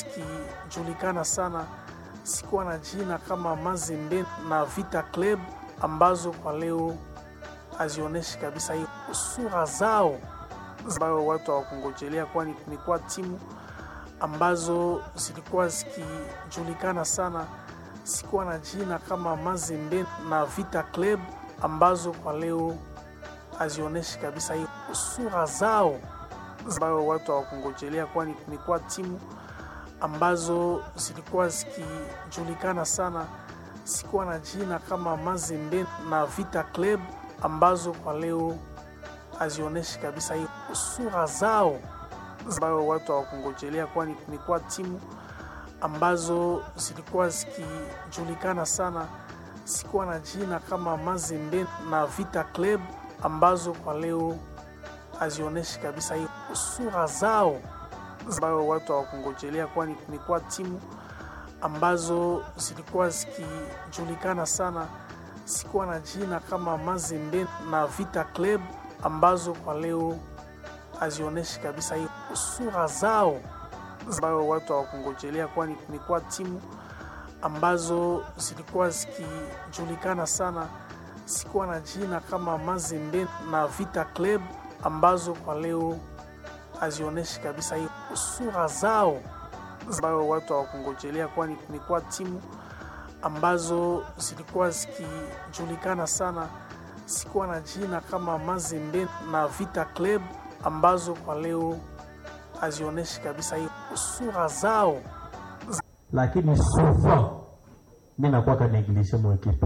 zikijulikana sana sikuwa na jina kama Mazembe na Vita Club ambazo kwa leo hazionyeshi kabisa hiyo sura zao ambayo watu hawakungojelea, kwani kumekuwa timu ambazo zilikuwa zikijulikana sana sikuwa na jina kama Mazembe na Vita Club ambazo kwa leo hazionyeshi kabisa hiyo sura zao ambayo watu hawakungojelea, kwani kumekuwa timu ambazo zilikuwa zikijulikana sana sikuwa na jina kama Mazembe na Vita Club ambazo kwa leo hazionyeshi kabisa hiyo sura zao ambayo watu hawakungojelea, kwani kumekuwa timu ambazo zilikuwa zikijulikana sana sikuwa na jina kama Mazembe na Vita Club ambazo kwa leo hazionyeshi kabisa hiyo sura zao ambayo watu hawakungojelea, kwani kumekuwa timu ambazo zilikuwa zikijulikana sana sikuwa na jina kama Mazembe na Vita Club ambazo kwa leo hazionyeshi kabisa hiyo sura zao ambayo watu hawakungojelea, kwani kumekuwa timu ambazo zilikuwa zikijulikana sana sikuwa na jina kama Mazembe na Vita Club ambazo kwa leo hazionyeshi kabisa hiyo sura zao ambayo watu hawakungojelea, kwani kumekuwa timu ambazo zilikuwa zikijulikana sana sikuwa na jina kama Mazembe na Vita Club ambazo kwa leo hazionyeshi kabisa hiyo sura zao. lakini souvent mi nakwaka neglige mo ekipe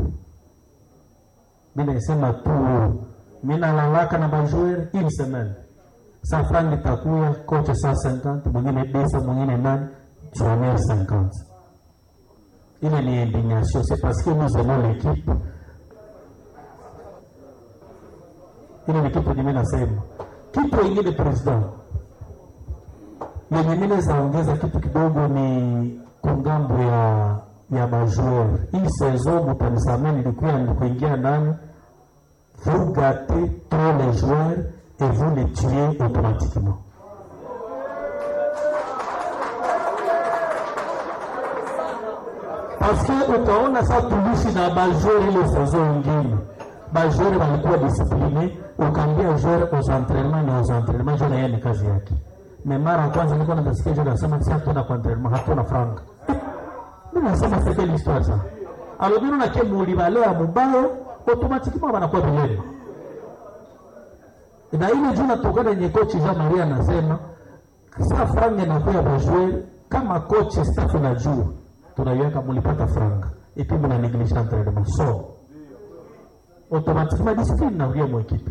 mi naisema tu mi nalalaka na bajoueur une semaine sa frangi takuya kocha 150 mwingine desa mwingine nani journée 50 ile ni indignation c'est parce que nous aimons l'équipe ile ni kitu nimi nasema kitu ingine president yenye mine zaongeza kitu kidogo ni kungambo ya ya majoueur hii saison mutanisamee nilikuya nilikuingia ndani vous gâtez trop les joueurs et vous les tuez automatiquement parce que utaona sa tulishi na bajoueur ile saison ingine bajoueur walikuwa discipline ukaambia joueur aux entraînements na aux entraînements joueur yeye ni kazi yake mais mara ya kwanza nilikuwa nasikia joueur anasema si hatuna kwa entraînement hatuna franga mimi nasema c'est quelle histoire ça alors bino na kemu ulibalea mubaya automatiquement banakuwa bilele na ile juu natokana yenye coach Jean Marie anasema sa franga inakuwa bajoueur kama coach staff najua tunaiweka mulipata franga et puis muna néglige entraînement so automatiquement discipline nakuya mu ekipe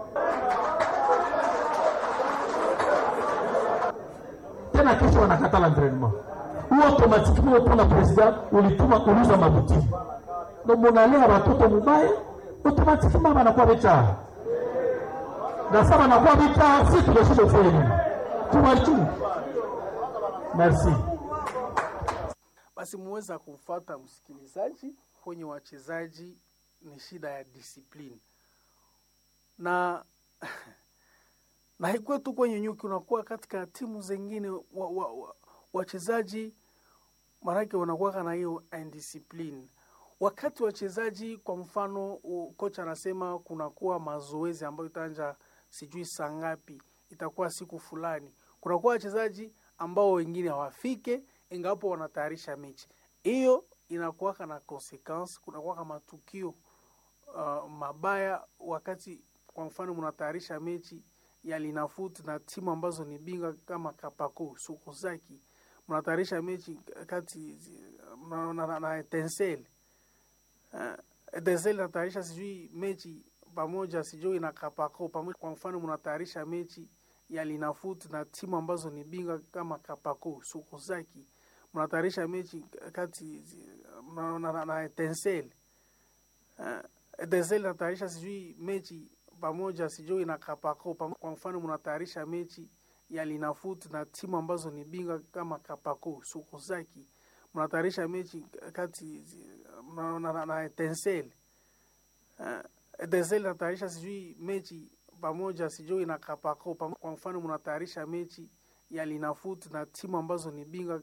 tena kesho wanakata l'entraînement ou automatiquement upona president ulituma uliza mabutiki ndo munalea watoto mubaya automatiquement banakuwa bechaa na sa banakuwa bechaa si tunashindwa kufanya nini tuwachungu merci Basi muweza kumfata msikilizaji, kwenye wachezaji ni shida ya discipline na na haikuwa tu kwenye nyuki, unakuwa katika timu zingine wa, wa, wa, wachezaji maanake wanakuwa na hiyo indiscipline wakati wachezaji, kwa mfano u- kocha anasema kunakuwa mazoezi ambayo itaanja sijui saa ngapi, itakuwa siku fulani, kunakuwa wachezaji ambao wengine hawafike ingawapo wanatayarisha mechi hiyo, inakuwaka na consequence, kunakuwaka matukio uh, mabaya wakati kwa mfano mnatayarisha mechi ya Linafoot na timu ambazo ni bingwa kama Kapako Sukusaki, mnatayarisha mechi kati na, na, na, na Etincelle uh, Etincelle natayarisha sijui mechi pamoja sijui na Kapako pamoja. Kwa mfano mnatayarisha mechi ya Linafoot na timu ambazo ni bingwa kama Kapako Sukusaki, mnatayarisha mechi kati na, na, na, na Etincelle uh, Etincelle natayarisha sijui mechi pamoja sijui na Kapako pamo- kwa mfano mnatayarisha mechi ya Linafoot na timu ambazo ni bingwa kama Kapako Sukusaki, mnatayarisha mechi kati na, na, na, na Etincelle uh, Etincelle natayarisha sijui mechi pamoja sijui na Kapako pamo- kwa mfano mnatayarisha mechi ya Linafoot na timu ambazo ni bingwa